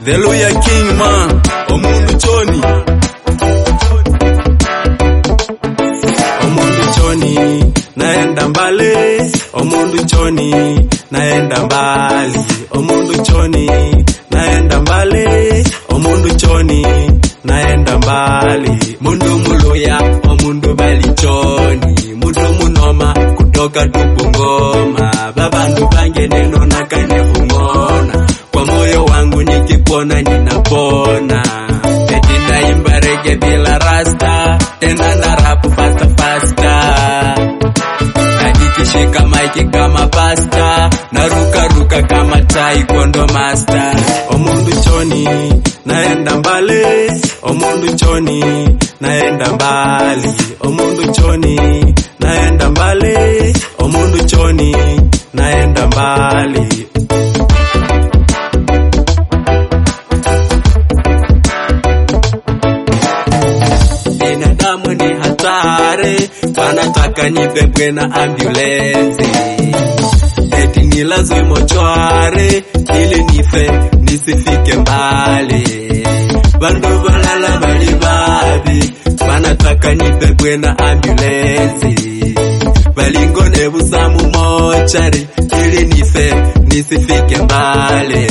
The Lawyer King man, omundu choni. Omundu choni, naenda mbali. Omundu choni, naenda mbali. Omundu choni, naenda mbali. Omundu choni, naenda mbali. Mundu muluya, omundu bali choni. Mundu munoma, kutoka tupungoma. Babandu bange neno nakane hungona. Kwa moyo wangu nikipona ninapona. Eti naimba rege bila rasta, tena na rap fasta fasta. Na nikishika maiki kama pasta, naruka ruka kama taekwondo master. Omundu choni, naenda mbali. Omundu choni, naenda mbali. Omundu choni, naenda mbali. Omundu choni, naenda mbali. binadamu ni hatari, wanataka nibebwe na ambulensi, eti nilazwe mochwari ili nife nisifike mbali. Bandu balala bali babi, wanataka nibebwe na ambulensi, balingone busamu mochari ili nife nisifike mbali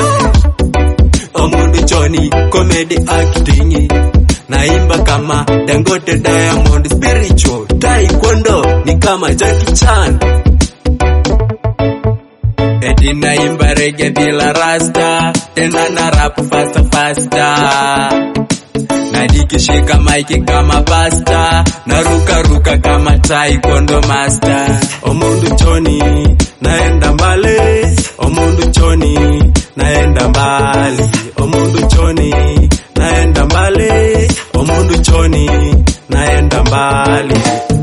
omundu choni comedy acting naimba kama Dangote Diamond spiritual taekwondo ni kama Jackie Chan eti naimba rege bila rasta tena na rap fasta fasta na nikishika maiki kama pasta naruka ruka kama taekwondo master omundu choni naenda mbali omundu choni naenda mbali omundu choni naenda mbali omundu choni naenda mbali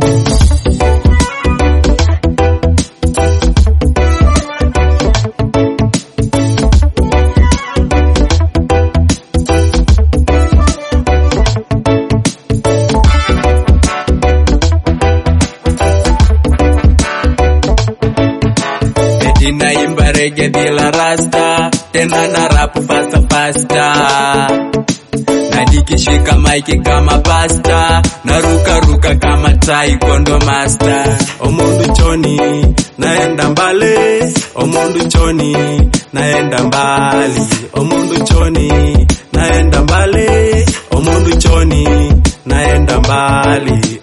eti naimba rege bila rasta tena na rap fasta fasta na nikishika maiki kama pasta naruka ruka kama taekwondo master omundu choni naenda mbali omundu choni naenda mbali omundu choni naenda mbali omundu choni naenda mbali